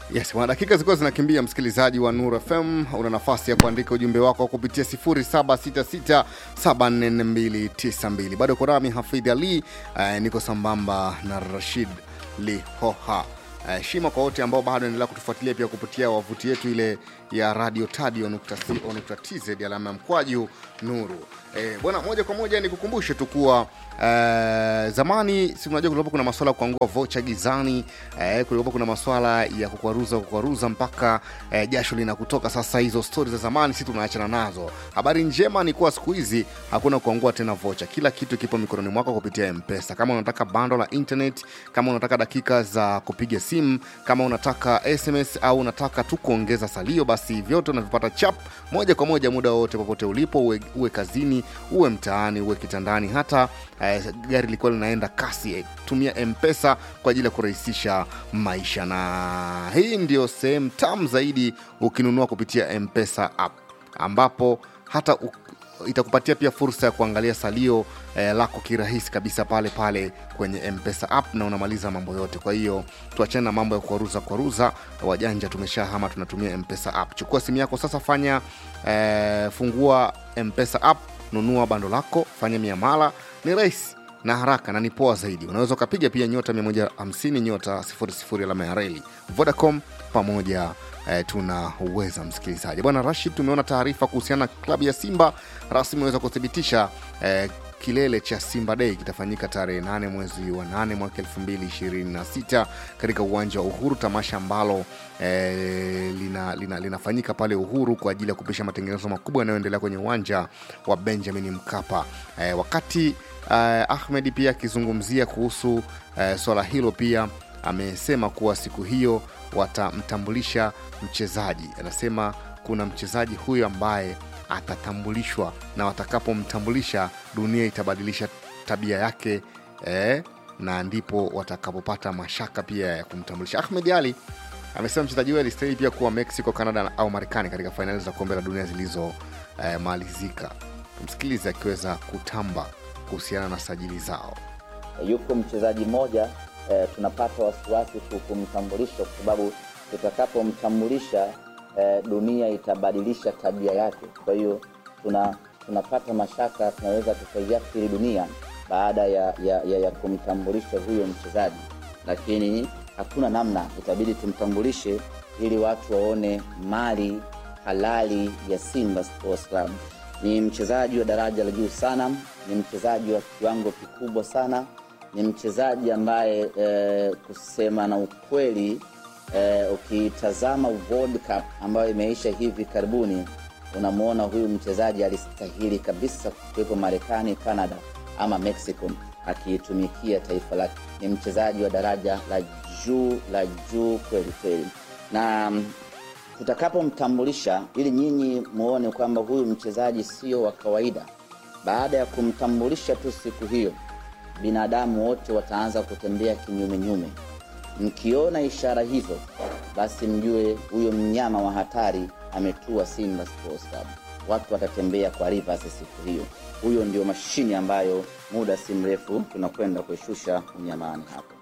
Yes, bwana, dakika zilikuwa zinakimbia. Msikilizaji wa Nur FM, una nafasi ya kuandika ujumbe wako kupitia 0766744292. Bado uko nami Hafidh Ali, eh, niko sambamba na Rashid Lihoha. Eh, shima kwa wote ambao bado endelea kutufuatilia pia kupitia wavuti yetu ile ya radio tadio.co.tz alama ya mkwaju nuru. Eh, bwana, moja kwa moja nikukumbushe tu kuwa eh, zamani si unajua kulikuwa kuna maswala ya kuangua vocha gizani eh, kulikuwa kuna maswala ya kukwaruza kukwaruza mpaka eh, jasho linakutoka. Sasa hizo stori za zamani si tunaachana nazo. Habari njema ni kuwa siku hizi hakuna kuangua tena vocha, kila kitu kipo mikononi mwako kupitia Mpesa. Kama unataka bando la internet, kama unataka dakika za kupiga simu, kama unataka SMS au unataka tu kuongeza salio, basi vyote unavipata chap moja kwa moja muda wowote popote ulipo, uwe, uwe kazini, uwe mtaani, uwe kitandani, hata eh, gari likuwa linaenda kasi eh, tumia mpesa kwa ajili ya kurahisisha maisha na hii ndio sehemu tamu zaidi ukinunua kupitia mpesa app ambapo hata u, itakupatia pia fursa ya kuangalia salio eh, lako kirahisi kabisa pale pale kwenye mpesa app na unamaliza mambo yote kwa hiyo tuachane na mambo ya kuaruza kuaruza wajanja tumeshahama tunatumia mpesa app chukua simu yako sasa fanya eh, fungua mpesa app nunua bando lako fanya miamala ni rahisi na haraka na ni poa zaidi unaweza ukapiga pia nyota 150 nyota 00 alama ya reli vodacom pamoja eh, tuna uweza msikilizaji bwana rashid tumeona taarifa kuhusiana na klabu ya simba rasmi imeweza kuthibitisha eh, kilele cha simba dei kitafanyika tarehe 8 mwezi wa 8 mwaka 2026 katika uwanja wa uhuru tamasha ambalo eh, lina, lina, linafanyika pale uhuru kwa ajili ya kupisha matengenezo makubwa yanayoendelea kwenye uwanja wa benjamin mkapa eh, wakati eh, ahmed pia akizungumzia kuhusu eh, swala hilo pia amesema kuwa siku hiyo watamtambulisha mchezaji anasema kuna mchezaji huyo ambaye atatambulishwa na watakapomtambulisha dunia itabadilisha tabia yake eh, na ndipo watakapopata mashaka pia ya kumtambulisha ahmed ali amesema mchezaji huyo alistahili pia kuwa mexico canada au marekani katika fainali za kombe la dunia zilizomalizika eh, tumsikilize akiweza kutamba kuhusiana na sajili zao yuko mchezaji mmoja eh, tunapata wasiwasi ku- kumtambulisha kwa sababu tutakapomtambulisha eh, dunia itabadilisha tabia yake kwa hiyo tuna tunapata mashaka tunaweza tukaiathiri dunia baada ya, ya, ya, ya kumtambulisha huyo mchezaji lakini hakuna namna itabidi tumtambulishe ili watu waone mali halali ya simba sports club ni mchezaji wa daraja la juu sana ni mchezaji wa kiwango kikubwa sana ni mchezaji ambaye eh, kusema na ukweli eh, ukitazama World Cup ambayo imeisha hivi karibuni unamwona huyu mchezaji alistahili kabisa kuwepo Marekani, Canada ama Mexico akiitumikia taifa lake. Ni mchezaji wa daraja la juu la juu kweli kweli, na mm, tutakapomtambulisha ili nyinyi muone kwamba huyu mchezaji sio wa kawaida, baada ya kumtambulisha tu siku hiyo, binadamu wote wataanza kutembea kinyumenyume. Mkiona ishara hizo, basi mjue huyo mnyama wa hatari ametua Simba Sports Club. Watu watatembea kwa rivers siku hiyo. Huyo ndio mashine ambayo muda si mrefu tunakwenda kuishusha unyamani hapo.